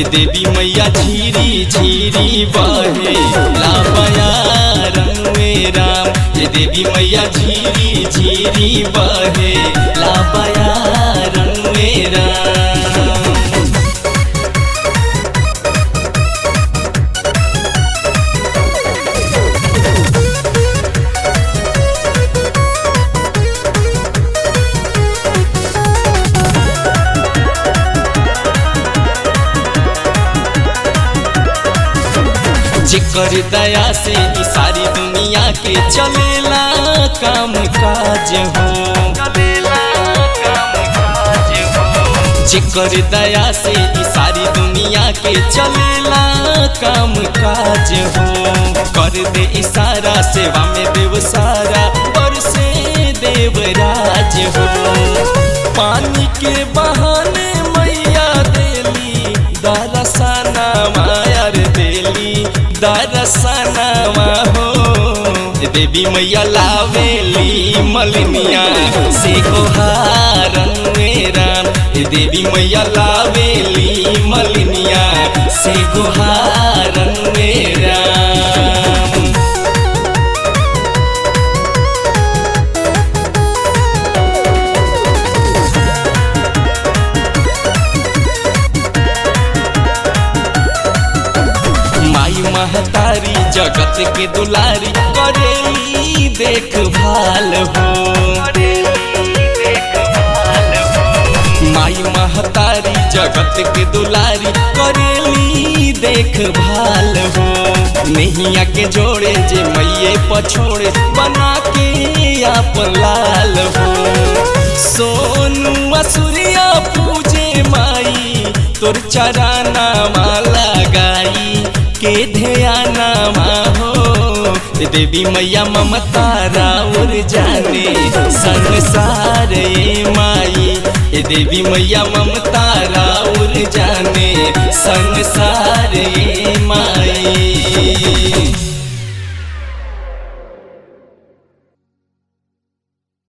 ये देवी मैया झीरी झीरी बहे लापया रंग में राम ये देवी मैया झीरी झीरी बहे लापया रंग में राम जिकर दया से ई सारी दुनिया के चलेला काम काज हो जिकर दया से ई सारी दुनिया के चलेला काम काज हो कर दे इशारा सेवा में देव सारा और से देवराज हो पानी के बहाने मैया देली दरसना मायर देली दरसनवा हो देवी मैया लावेली मलिनिया से गोहारन राम देवी मैया लावेली मलिनिया से गोहारन राम माई महतारी जगत के दुलारी करेली देखभाल हो माई महतारी जगत के दुलारी करेली देखभाल हो नैया के जोड़े जे मैये पछोड़े बना के आप लाल हो सोनू असुरिया पूजे माई तोर चराना माला गाई के ध्याना हो देवी मैया ममता राउर जाने संसार ए माई ए देवी मैया ममता राउर जाने संसार ए माई